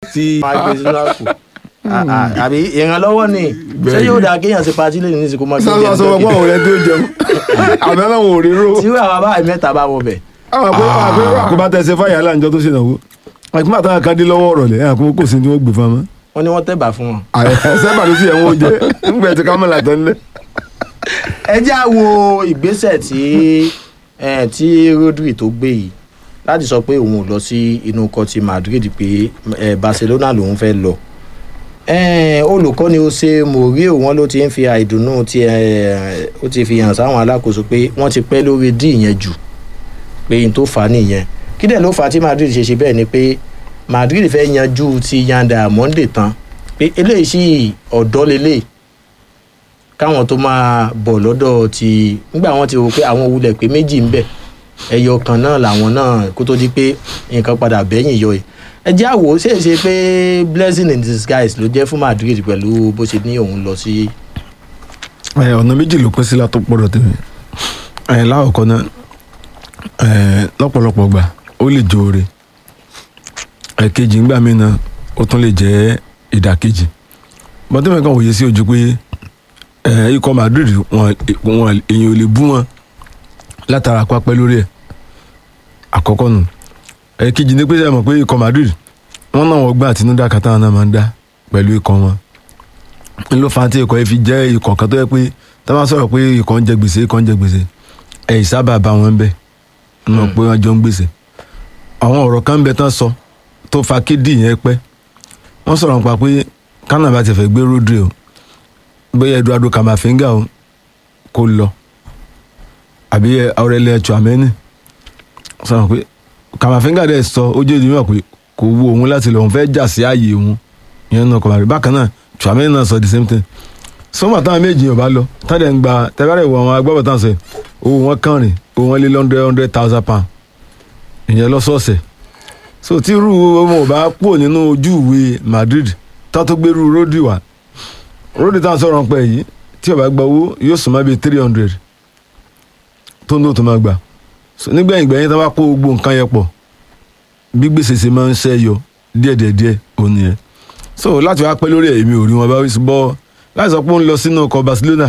tí máa gbé sínú àpò À- à- àbí ìrànlọ́wọ́ ni ṣé yóò dáa kéèyàn ṣe patí lẹ́yìn nísìkò máa gbé sọ́sọ́ sọ fún àwọn ọ̀rẹ́ tó jẹun àbẹ́ náà wò rí ró tí wàá bá mẹ́ta bá wọ bẹ̀ àwọn àpò àpò àkóbá tẹsẹ̀ fáyà láǹjọ́ tó ṣèlówó àkóbá àtàwọn kan dé lọ́wọ́ ọ̀rọ̀ lẹ̀ àkókò kò sí ní wọ́n gbé fún ọmọ wọ́n ní wọ́n tẹ̀bà fún wọn. sẹ́bà ló sì yẹ wọ́n jẹ ńgbẹ́ ti kámẹ́lá tán lẹ́ ẹ já wo ìgbésẹ̀ tí eh, tí Rodri tó gbé yìí láti sọ pé òun ò lọ sí inú ikọ̀ ti Madrid pé eh, Barcelona lòun fẹ́ lọ Eh, olùkọ́ni Jose Mourinho wọn ló ti ń fi àìdùnnú tí eh, ó ti fi hàn sáwọn alákòóso pé wọ́n ti pẹ́ lórí díì yẹn jù pé n tó fà á nìyẹn kí dẹ̀ ló fà á tí Madrid ṣe ṣe bẹ́ẹ̀ ni pé Madrid fẹ́ yanjú ti Yan Diamond tán pé eléyìí sì ọ̀dọ́ lélẹ́yìí káwọn tó máa bọ̀ lọ́dọ̀ ti nígbà wọn ti rò pé àwọn wulẹ̀ pé méjì ń bẹ ẹyọ kan náà làwọn náà kó tó di pé nǹkan padà bẹ́yìn yọ yìí ẹ jẹ́ àwò ṣe é ṣe pé blessing in disguise ló jẹ́ fún Madrid pẹ̀lú bó ṣe ní òun lọ sí. ẹ ọ̀nà méjì ló pín sí látó pọ̀rọ̀ tèmi ẹ láwọ̀kọ́ náà ẹ lọ́pọ̀lọpọ̀ gbà ó lè jẹ́ oore ẹ̀kejì ńgbà mí náà ó tún lè jẹ́ ìdàkejì bọ́tẹ́mẹ̀ kan wòye sí ojú pé ẹ ikọ̀ Madrid wọn wọn èèyàn ò lè bú wọn látara pápẹ́ lórí ẹ̀ àkọ́kọ́ nù ẹ̀kejì ni pé ṣe mọ̀ pé ikọ̀ Madrid wọ́n náà wọ́n gbà àtinúdá kátà náà máa ń dá pẹ̀lú ikọ̀ wọn n ló fa tí ikọ̀ yẹn fi jẹ́ ikọ̀ kan tó yẹ pé tá a bá sọ̀rọ̀ pé ikọ̀ ń jẹ gbèsè ikọ̀ ń jẹ gbèsè ẹ̀yìn sábà bá wọn bẹ̀ nínú pé wọ́n jọ ń gbèsè àwọn ọ̀rọ̀ kan ń bẹ tán sọ tó fa kédì yẹn pẹ́ wọ́n sọ̀rọ̀ nípa pé kánà bá ti fẹ́ gbé Rodri o bóyá Eduardo Camavinga o kó lọ àbí Aurelien Tchouameni sọ̀rọ̀ pé Camavinga dẹ̀ sọ ojú ìdí mọ̀ pé kò wu òun láti lọ òun fẹ́ jà sí ààyè òun ìyẹn náà kọ̀mọ̀rẹ́ bákan náà Tchouameni náà sọ the same thing sọmọ táwọn méjì yóò bá lọ tọ́jà ń gba tẹ́fẹ́rẹ́ ìwọ àwọn agbábọ̀ táwọn sọ yìí owó wọn kàn rìn owó wọn lé lọ́ndẹ̀ hundred thousand pound ìyẹn lọ́sọ̀ọ̀sẹ̀ so tí irú ọmọ ò bá kúrò nínú ojú ìwé Madrid tó tó gbérú Rodri wá Rodri táwọn sọ̀rọ̀ ń pẹ́ yìí tí ó bá gba owó yóò sùn má bíi three hundred tó ń dò tó máa gbà so nígbẹ̀yìn gbẹ̀yìn tó bá kó gbogbo nǹkan yẹn pọ̀ bí gbèsè ṣe máa ń ṣẹ́yọ díẹ̀díẹ̀díẹ̀ òun nìyẹn so láti wá pẹ́ lórí ẹ̀ èmi ò rí wọn bá wí sí bọ́ láti sọ pé ó ń lọ sínú ọkọ̀ Barcelona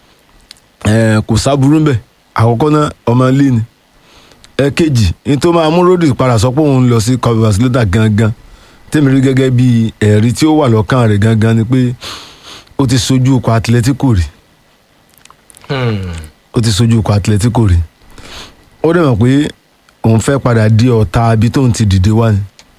ẹ̀ kò sábúrú ń bẹ̀ àkọ́kọ́ náà ọmọ ilé ni ẹ̀kejì ní tó máa mú Rodri padà sọ pé òun ń lọ sí ọkọ̀ Barcelona gangan tèmi rí gẹ́gẹ́ bí ẹ̀rí tí ó wà lọ́kàn rẹ̀ gangan ni pé ó ti sojú ọkọ̀ Atletico rí ó ti sojú ọkọ̀ Atletico rí ó dẹ̀ mọ̀ pé òun fẹ́ padà di ọ̀tá abi tóun ti dìde wá ni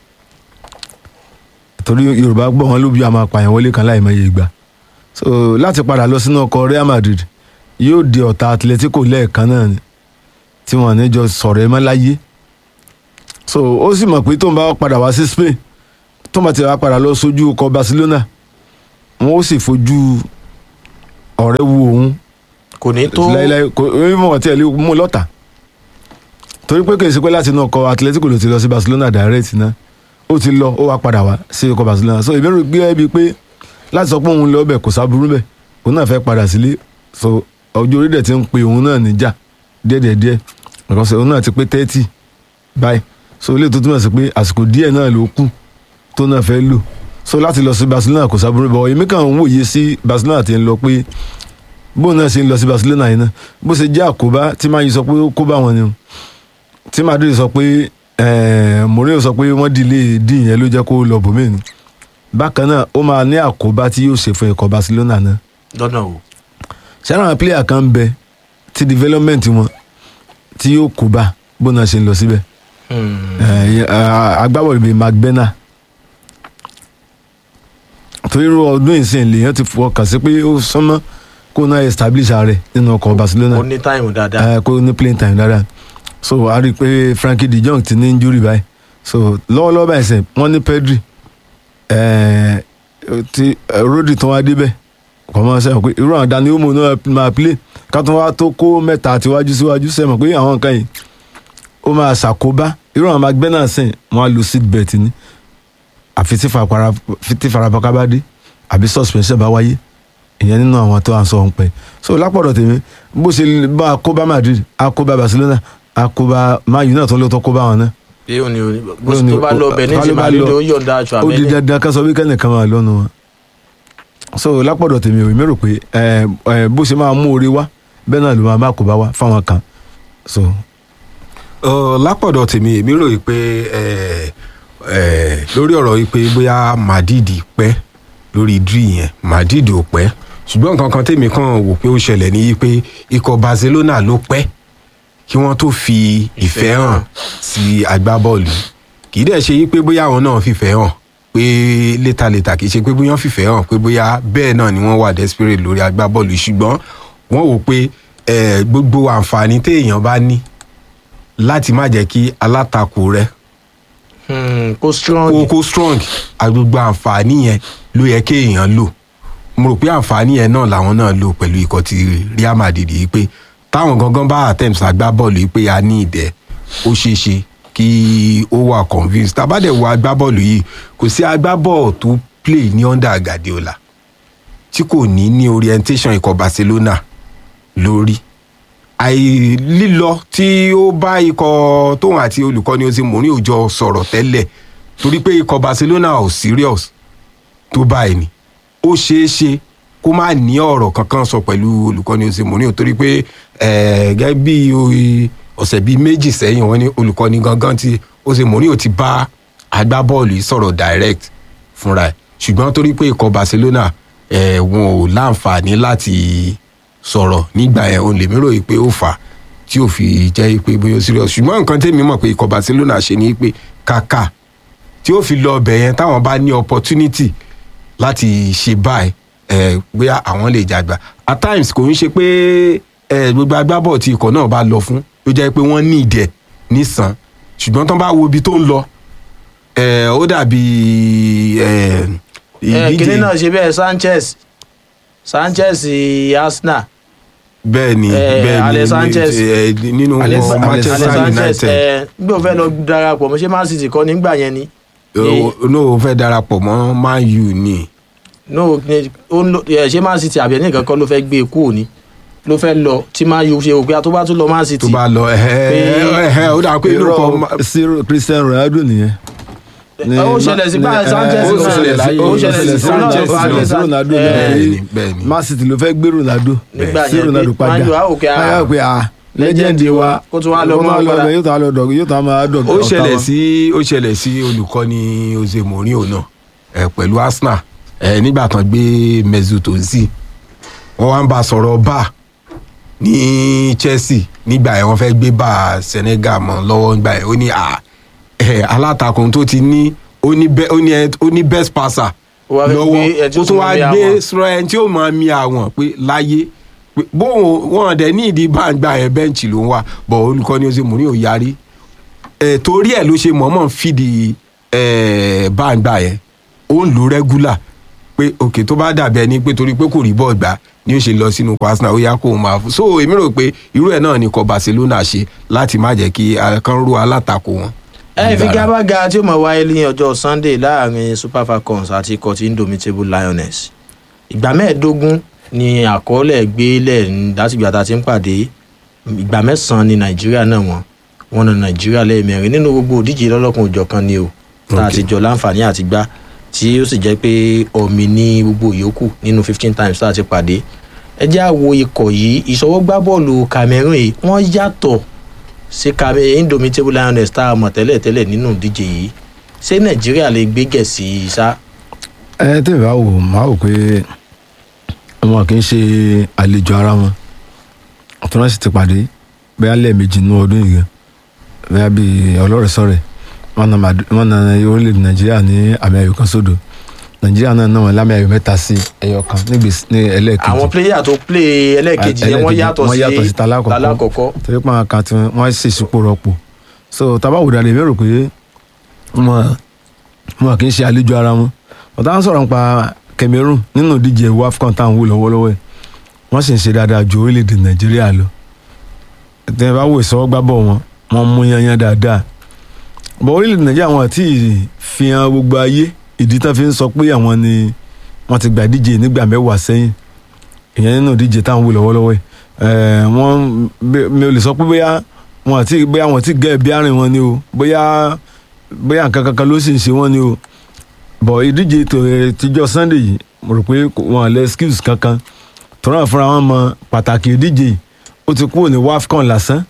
torí Yorùbá gbọ́ wọn ló bí a máa pààyàn wọlé kan láì mọye ìgbà so láti padà lọ sínú ọkọ̀ Real Madrid yóò di ọ̀tá Atletico lẹ́ẹ̀kan náà ni tí wọ́n ní jọ sọ̀rọ̀ ẹ mọ́ láyé so ó sì mọ̀ pé tóun bá padà wá sí Spain tóun bá ti wá padà lọ sójú ọkọ̀ Barcelona wọn ó sì fojú ọ̀rẹ́ wu òun kò ní tó láíláí kò ní mọ̀ tí ẹ lè mú lọ́tà torí pé kì í ṣe pé láti inú ọkọ̀ Atletico ló ti lọ sí Barcelona direct náà ó ti lọ ó wá padà wá sí ọkọ̀ Barcelona so ìbéèrè gbé ẹbí pé láti sọ pé òun lọ bẹ̀ kò sábúrú bẹ̀ òun náà fẹ́ padà sílé so ọjọ́ orí dẹ̀ ti ń pe òun náà níjà díẹ̀díẹ̀díẹ̀ because òun náà ti pé thirty báyìí so ilé tó túmọ̀ sí pé àsìkò díẹ̀ náà ló kù tó náà fẹ́ lò so láti lọ sí Barcelona kò sábúrú bẹ̀ èmi kàn ń wòye sí Barcelona ti ń lọ pé bóun náà ṣe ń lọ sí Barcelona yìí náà bó ṣe jẹ́ àkóbá tí máa yí sọ pé ó kóbá wọn ni o tí Madrid sọ pé ẹ̀ẹ́n Mourinho sọ pé wọ́n dìlé dín yẹn ló jẹ́ kó lọ bòmí ni bákan náà ó máa ní àkóbá tí yóò ṣe fún ikọ̀ Barcelona náà lọ́nà o ṣáná àwọn player kan ń bẹ tí development wọn tí yóò kóbá bó náà ṣe ń lọ síbẹ̀ ẹ̀ẹ́ agbábọ̀lù bíi McBenna torí irú ọdún ìsìn lèèyàn ti fọkàn sí pé ó sánmọ́ kó náà establish ààrẹ nínú ọkọ̀ Barcelona ó ní táìmù dáadáa ẹ kó ní playing time dáadáa so a rí i pé Frankie de Jong ti ní injury báyìí so lọ́wọ́lọ́wọ́ báyìí sẹ́ wọ́n ní Pedri ẹ̀ẹ́ ti Rodri tó wá débẹ̀ kò mọ̀ sẹ́wọ̀n pé irú àwọn Dani Olmo náà máa play ká tó wá tó kó mẹ́ta àtiwájú síwájú sẹ́wọ̀n pé àwọn nǹkan yìí ó máa ṣàkóbá irú àwọn McBenna sẹ́yìn wọ́n á lo seat belt ní àfi tí farapaka bá dé àbí suspension bá wáyé ìyẹn nínú àwọn tó à ń sọ òun pẹ so lápọ̀dọ̀ tèmi bó ṣe bá a kó bá Madrid a kó bá Barcelona a kó bá Man U náà tó ló tó kó bá wọn náà pé òní òní bó Òní- tó bá lọ bẹ̀ ní ká ti ló bá Madrid lọ- ó yọ̀ǹda aṣọ ó di àbẹ́lẹ̀ dandan ká sọ wí kẹ́nìkan máa lọ́nu wọn so lápọ̀dọ̀ tèmi ò mi rò pé ẹ, ẹ, bó ṣe máa mú orí wá bẹ́ẹ̀ náà ló máa má kó bá wá fáwọn kan so Ọ, lápọ̀dọ̀ tèmi èmi rò yìí pé ẹ, ẹ, lórí ọ̀rọ̀ yìí pé bóyá Madrid pẹ́ lórí dri yẹn Madrid ò pẹ́ ṣùgbọ́n nǹkan kan tèmi kàn wò pé ó ṣẹlẹ̀ ní yìí pé ikọ̀ Barcelona ló pẹ́ kí wọ́n tó fi ìfẹ́ hàn sí agbábọ́ọ̀lù kì í dẹ̀ ṣe yí pé bóyá àwọn náà fìfẹ́ hàn pé létàlétà kì í ṣe pé bóyá wọ́n fìfẹ́ hàn pé bóyá bẹ́ẹ̀ náà ni wọ́n wà desperate lórí agbábọ́ọ̀lù ṣùgbọ́n wọ́n wò pé eh, gbogbo àǹfààní téèyàn bá ní láti má jẹ́ kí alátakò rẹ Hmm, kó strong kó kó strong àgbogbo àǹfààní yẹn ló yẹ kéèyàn lò mo rò pé àǹfààní yẹn náà làwọn náà lò pẹ̀lú ikọ̀ ti Real Madrid yìí pé táwọn gangan bá attempts agbábọ́ọ̀lù yìí pé a ní ìdẹ ó ṣeé ṣe kí ó wà convinced tàbádẹ̀ wo agbábọ́ọ̀lù yìí kò sí agbábọ́ọ̀lù tó play ní under Guardiola tí kò ní ní orientation ikọ̀ Barcelona lórí àì lílọ tí ó bá ikọ̀ tóun àti olùkọ́ni Jose Mourinho jọ sọ̀rọ̀ tẹ́lẹ̀ torí pé ikọ̀ Barcelona ò serious tó báyìí ni ó ṣeé ṣe kó má ní ọ̀rọ̀ kankan sọ pẹ̀lú olùkọ́ni Jose Mourinho torí pé eh, gẹ́gẹ́ bí oye- ọ̀sẹ̀ bíi méjì sẹ́yìn wọ́n ní olùkọ́ni gangan tí Jose Mourinho ti bá agbábọ́ọ̀lù yìí sọ̀rọ̀ direct fúnra ẹ̀ ṣùgbọ́n torí pé ikọ̀ Barcelona eh, wọn ò láǹfààní láti sọ̀rọ̀ nígbà yẹn òun lèmi ròyìn pé ó fà á tí ò fi jẹ́ pé bóyá ó serious ṣùgbọ́n nǹkan tèmi mọ̀ pé ikọ̀ Barcelona ṣe ni pé kàkà tí ó fi lọ ọbẹ̀ yẹn táwọn bá ní opportunity láti ṣe báyìí ẹ bóyá àwọn lè jàgbá at times kò ń ṣe pé ẹ gbogbo agbábọ̀ tí ikọ̀ náà bá lọ fún ló jẹ́ pé wọ́n ní ìdẹ̀ nísàn ṣùgbọ́n tán bá wo ibi tó ń lọ ẹ ó dàbí ẹ ẹ kíní náà ṣe bẹ́ẹ̀ Sanchez Sanchez Arsenal bẹ́ẹ̀ ni Eh, bẹ́ẹ̀ ni Ale Sanchez. ẹ, nínú Ale- wọn Ale Manchester Ale Sanchez United ẹ nígbà ó fẹ́ lọ darapọ̀ mọ́ ṣé Man City kọ́ nígbà yẹn ni ó no fẹ́ darapọ̀ mọ́ Man U ni no ní- ó ń lọ ẹ ṣé Man City àbí ẹni kankan ló fẹ́ gbé e kúrò ní ló fẹ́ lọ tí Man U ṣe òpin tó bá tún lọ Man City tó bá lọ ẹ̀hẹ́ ẹ̀hẹ́ ó dà pé inú kan ma- irọ́ sí Cristiano Ronaldo nìyẹn ní- ó ṣẹlẹ̀ sí báyìí ní- Sanchez ó náà ṣẹlẹ̀ sí- ó ó ṣẹlẹ̀ ṣẹlẹ̀ sí sí Sanchez Ronaldo náà. sí Ronaldo Eh, bẹ́ẹ̀ ni ní bẹ́ẹ̀ ni Man City ló fẹ́ gbé Ronaldo Nígbà sí yẹn Ronaldo pé padà Man U á wò pé, ah, Á wò pé ah legend wa kó tún wá lọ kó mọ́ tún wá padà. bẹ̀, yóò tún wá lọ dọ̀ yóò tún wá máa dọ̀ ó ṣẹlẹ̀ sí ó ṣẹlẹ̀ sí olùkọ́ni Jose Mourinho náà ẹ̀ pẹ̀lú Arsenal ẹ̀ nígbà kan gbé Mesut Ozil wọ́n wá ń bá a sọ̀rọ̀ bá ní Chelsea nígbà yẹn wọ́n fẹ́ gbé bá Senegal mọ́ lọ́wọ́ nígbà yẹn ó ní à ẹ̀ alátakùn tó ti ní ó ní bẹ́- ó ní ẹ- ó ní best passer Ó wá fẹ́ lọ́wọ́ gbé ẹ tí ó ó tún tún wá máa mi gbé àwọn. sọ̀rọ̀ ẹni tí ó máa mi àwọn pé láyé pé bóun wọn dẹ̀ ní ìdí báńgbà yẹn bẹ́ǹchì ló ń wà bọ̀ olùkọ́ni Jose Mourinho yarí ẹ torí ẹ ló ṣe mọ̀ọ́mọ̀ fìdí ẹ báńgbà yẹn ó ń lò rẹ́gúlà pé òkè tó bá dàbí ẹni pé torí pé kò rí bọ́ọ̀ gbà ni ó ṣe lọ sínú Arsenal ó yá kó o máa fún so èmi rò pé irú ẹ̀ náà ni kọ Barcelona ṣe láti má jẹ́ kí kan rú alátakò wọn. ẹ fi gábàgà tí ó mọ̀ wáyé ní ọjọ́ Sunday láàrin Super Falcons àti ikọ̀ tí Indomitable Lioness ìgbà mẹ́ẹ̀ẹ́dógún ni àkọọ́lẹ̀ gbélẹ̀ ń- látìgbà tá a ti ń pàdé ìgbà mẹ́sàn-án ni Nàìjíríà náà wọ́n wọ́n na Nàìjíríà lẹ́ẹ̀mẹrin nínú gbogbo òdíje lọ́lọ́kan òjọ̀kan ni o tá a ti jọ láǹfààní àti gbá tí ó sì jẹ́ pé ọ̀mì ní gbogbo ìyókù nínú fifteen times tá a ti pàdé ẹ jẹ́ àwo ikọ̀ yìí ìṣọwọ́gbá bọ́ọ̀lù Cameroon yìí wọ́n yàtọ̀ sí Cameroon Indomitable Lioness tá a mọ̀ tẹ́lẹ̀ tẹ́lẹ̀ nínú ìdíje yìí ṣé Nàìjíríà lè gbé gẹ̀ẹ́sì sá ẹ tẹ́lẹ̀ bá wò máa wò pé wọn kì í ṣe àlejò ara wọn ọ̀tún náà sì ti pàdé bẹ́ẹ̀ lẹ́ẹ̀mejì nínú ọdún yìí gan bẹ́ẹ̀ bí ọlọ́rẹ̀ sọ̀rẹ̀ wọn na Mad- wọn na orílẹ̀-èdè nàìjíríà ní àmì ayò kan sódò nàìjíríà náà náà wọn lámì ayò mẹ́ta sí ẹyọ kan nígbèsí ní ẹlẹ́ẹ̀kejì àwọn pléyà tó plé ẹlẹ́ẹ̀kejì yẹn wọ́n yàtọ̀ wọ́n yàtọ̀ sí sí talákọ̀ọ́kọ́ talákọ̀ọ́kọ́ torí pé àwọn kan tí wọ́n ṣe ìsúpò rọpò so tabawo dàdé mi rò pé wọn wọn kì í ṣe àlejò ara wọn ọ̀tá ń sọ̀rọ̀ nípa Cameroon nínú ìdíje WAFCON táwọn wò lọ́wọ́lọ́wọ́ ẹ̀ wọ́n sì ń ṣe dáadáa ju orílẹ̀-èdè Nàìjíríà lọ tẹ́ ẹ bá wò ìsọwọ́gbábọ̀ wọn wọ́n mú yanyan dáadáa bọ̀ orílẹ̀-èdè Nàìjíríà wọn àti fi hàn gbogbo ayé ìdí tán fi ń sọ pé àwọn ni wọ́n ti gbà díje nígbà mẹ́wàá sẹ́yìn ìyẹn nínú ìdíje táwọn wò lọ́wọ́lọ́wọ́ ẹ̀ ẹ̀ wọ́n mi ò lè sọ pé bóyá wọn àti bóyá wọn ti gẹ́ ẹ̀bí àárín wọn ni o bóyá bóyá nǹkan kankan ló sì ń ṣe wọn ni o bọ̀ ìdíje tó tíjọ́ sunday yìí mo rò pé kò- wọn lè excuse kankan tọ́ra fúnra wọn mọ pàtàkì ìdíje yìí ó ti kúrò ní wafcon lásán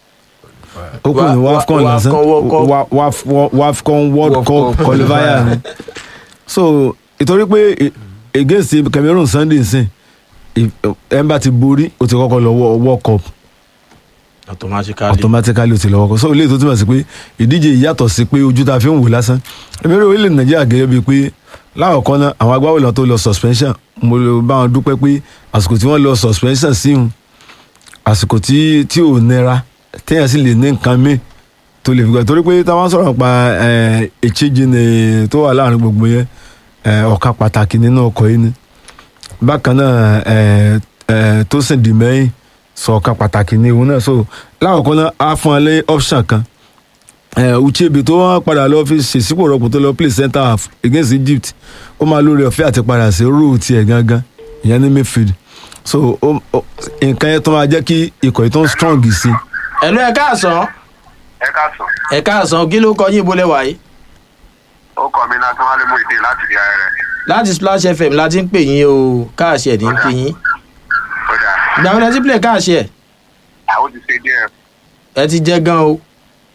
ó kúrò ní Wa- wa- wafcon lásán Wafcon World Cup. Wa- Waf- Wa- wafcon world World cup Cup qualifier ni so ìtorí pé i- against cameroon sunday nsìn ẹ̀ ń bá ti borí ó ti kọ́kọ́ lọ wọ- world cup automatically automatically o ti lọ́wọ́ kọ́ so ilé tó túmọ̀ sí pé ìdíje yìí yàtọ̀ sí pé ojú ta fi ń wò lásán èmi rí orílẹ̀ nàìjíríà gẹ́gẹ́ bíi pé láwọ̀kọ́ náà àwọn agbábọ́ọ̀lù tó lọ suspension mo lè bá wọn dúpẹ́ pé àsìkò tí wọ́n lọ suspension sí wọn àsìkò tí tí ò nira téèyàn sì lè ní nǹkan míì tó lè fi gbà torí pé táwọn sọ̀rọ̀ nípa èchíjì ni tó wà láàrin gbogbo yẹn eh, ọ̀ka pàtàkì nínú ọkọ̀ yìí ni bákan náà eh, eh, tó sì dì mẹ́yìn sọ ọ̀ka pàtàkì ní òun náà so lákọ̀ọ́kọ́ náà á fún ọ lé option kan eh, Uchebe tó wọ́n padà lọ fi ṣèṣípò rọpò tó lọ play centre half against Egypt ó máa lórí ọ̀fẹ́ àti padà sí rúù tiẹ̀ gangan ìyẹn ní midfield so ó- ó- nǹkan yẹn tó máa jẹ́ kí ikọ̀ yìí tó ń strong sí i ẹ̀lú ẹ̀ káàsán ẹ káàsán ẹ̀ káàsán kí ló kọ yín ibo lẹ́wà yìí ó kọ mi láti wálé mú ìdí láti di ara rẹ láti splash fm la ti ń pè yín o káàṣì ẹ̀ ní ń pè yín ó dà ìgbà wọn lẹ ti play káàṣì ẹ̀ àwọn ti ṣe díẹ̀ ẹ ti jẹ́ gan o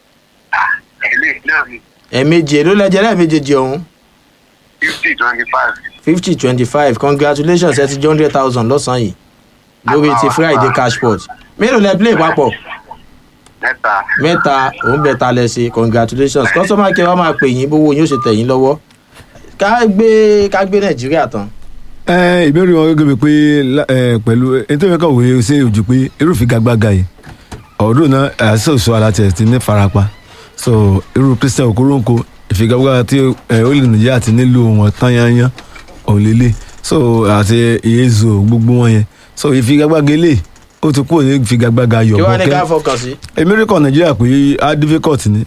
ilé náà ni ẹ̀ẹ̀mejì èló lẹ́jẹ̀ lẹ́ẹ̀mejì ọ̀hún fifty twenty five fifty twenty five congratulations ẹ ti jẹ́ hundred thousand lọ́sàn-án yìí lórí ti friday cashport mélòó lẹ play papọ̀ mẹ́ta mẹ́ta òun bẹ́ta lẹ ṣe congratulations customer care wa máa pè yín bówó yín ó ṣe tẹ̀ yín lọ́wọ́ ká gbé ká gbé nàìjíríà tán ẹ ìbéèrè wọn gẹ́gẹ́ bí pé lá- ẹ, pẹ̀lú ètò ìwé kan wòye ṣe ojú pé irúfẹ́ gàgbàgà yìí ọdún náà àṣìṣe òṣù alátẹ̀ ti ní farapa so irú Christian Okoronko ìfigagbága tí ẹ, ó lè Nàìjíríà ti nílò wọn tán yányán òlélẹ̀ so àti ìyẹ́zò gbogbo wọn yẹn so ìfigagbága ilé ó ti kúrò ní ìfigagbága kí wàá ní ká yọ̀bọ̀kẹ́ fọkàn sí. èmi rí kọ́ Nàìjíríà pé á difficult ni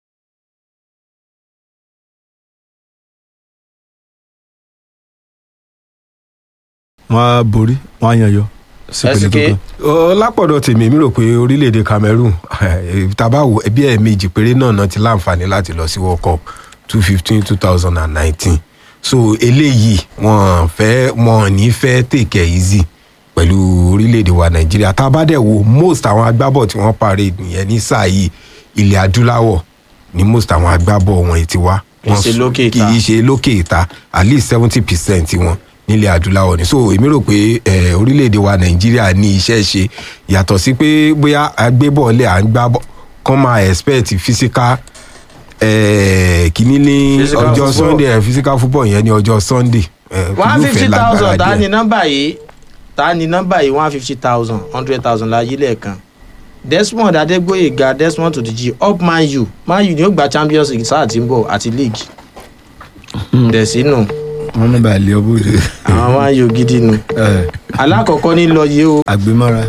wọ́n á borí wọ́n á yan yọ sí ìpele tó SK. kàn. Ọ, lápọ̀dọ̀ tèmi mi rò pé orílẹ̀-èdè Cameroon tabawo ẹbí ẹ̀ẹ̀mejì péré náà náà ti láǹfààní láti lọ sí World Cup two fifteen two thousand and nineteen so eléyìí wọn fẹ́ wọn ní fẹ́ take it easy pẹ̀lú orílẹ̀-èdè wa Nàìjíríà tá a bá dẹ̀ wo most àwọn agbábọ̀ tí wọ́n parade nìyẹn ní sáà yìí ilẹ̀ adúláwọ̀ ni most àwọn agbábọ̀ wọn ti wá Kì í ṣe Wọ́n- lókè ìta. kì í ṣe lókè ìta at least seventy percent wọn nílẹ̀ adúláwọ̀ ni so èmi rò pé eh, orílẹ̀-èdè wa nàìjíríà ní iṣẹ́ ṣe yàtọ̀ sí pé bóyá agbébọ̀ọ́lẹ̀ à ń gbá bọ́ kán máa expect physical eh, kìíní ní Physical ọjọ́ football. sunday eh, physical football yẹn ní ọjọ́ sunday. eh, one yóò fẹ́ fifty lágbára thousand ta díẹ̀. ni nọ́mbà yìí ta ni nọ́mbà yìí one fifty thousand hundred thousand la yí lẹ́ẹ̀kan Desmond Adégbóyèga Desmond Tutuji up Man U Man U ni ó gba Champions League sáà tí ń bọ̀ àti league dẹ̀sínú wọ́n ní bá ilé ọbọ̀ rẹ̀ àwọn Man U gidi nu alákọ̀ọ́kọ́ ní lọ yìí o àgbémọ́ra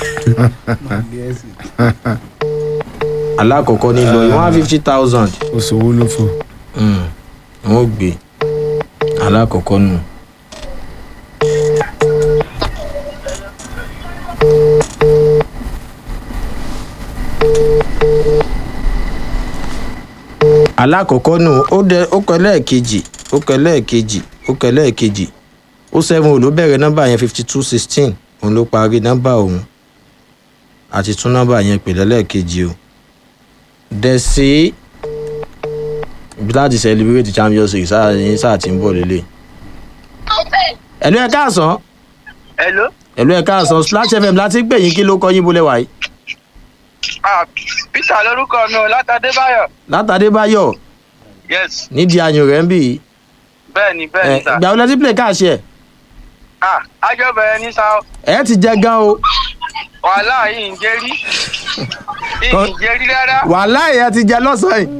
alákọ̀ọ́kọ́ ní lọ yìí one fifty thousand oṣòwò ló fò. wọn ò gbé alákọ̀ọ́kọ́ nù. alákọ̀ọ́kọ́ nù ó dẹ ó kọ lẹ́ẹ̀kejì ó kọ lẹ́ẹ̀kejì ó kọ lẹ́ẹ̀kejì ó seven ò ló bẹ̀rẹ̀ nọ́mbà yẹn fifty two sixteen òun ló parí nọ́mbà òun àti tún nọ́mbà yẹn pè lẹ́lẹ́ẹ̀kejì o dẹ̀sí láti celebrate champions league sáà ní sáà tí ń bọ̀ lélẹ̀. ẹ̀lú ẹ̀ káàsán hello ẹ̀lú ẹ̀ káàsán splash fm láti ń pè yín kí ló kọ́ yín bolẹ̀ wáyé. ah peter lórúkọ mi ò látàdébáyọ látàdé báyọ̀ yes nídìí ayò rẹ̀ ń bì í. bẹ́ẹ̀ ni bẹ́ẹ̀ ẹ̀ ni sà ìgbà wo lẹ ti play káàṣì ẹ̀ ah ájọ bẹ̀rẹ̀ ní sá ẹ̀ ti jẹ gan o wàhálà yìí ń jẹ́rí yìí Kọ́- ń jẹ́rí rárá wàhálà yẹn ti jẹ lọ́sàn-án yìí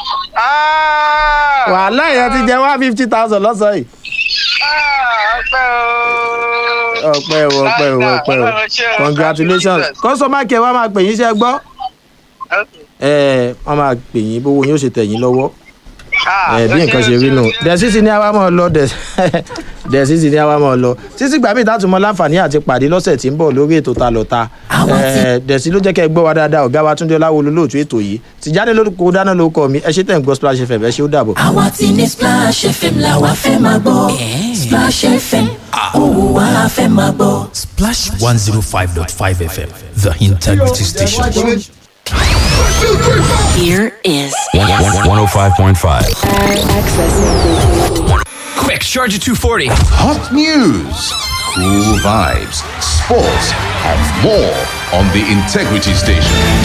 ah wàhálà yẹn ti jẹ one fifty thousand lọ́sàn-án yìí. ah ọpẹ́ o ọpẹ́ o ọpẹ́ o ọpẹ́ o Ọlọ́run ṣe o. congratulations customer care wa máa pè yín iṣẹ́ gbọ́ Okay. ẹ̀ wọ́n máa pè yín bówó yín ó ṣe tẹ̀ yín lọ́wọ́. Ah, ẹ bí ẹ nǹkan ṣé, ṣe rí ẹ ṣé, nù ẹ ṣé. dẹ̀sí ti ní àwa mọ̀ lọ dẹ̀sí ti ní àwa máa lọ títí gbà mí ìtàtúmọ̀ láǹfààní àti pàdé lọ́sẹ̀ tí ń bọ̀ lórí ètò ta lọ́ta dẹ̀sí ló jẹ́ kẹ́ ẹ gbọ́ wa dáadáa ọ̀gá wa túndé ọláwo lólóòtú ètò yìí tìjáde lórúkọ dáná lórúkọ mi ẹ ṣe tẹ̀ ń gbọ́ splash fm ẹ ṣe ó dàbọ̀. àwa ti ní splash fm la wa fẹ́ máa gbọ́ splash fm òwò wa fẹ́ máa gbọ́. Splash 105.5 FM, the integrity station. here is 105.5. Quick, charge at 240. Hot news, cool vibes, sports, and more on the Integrity Station.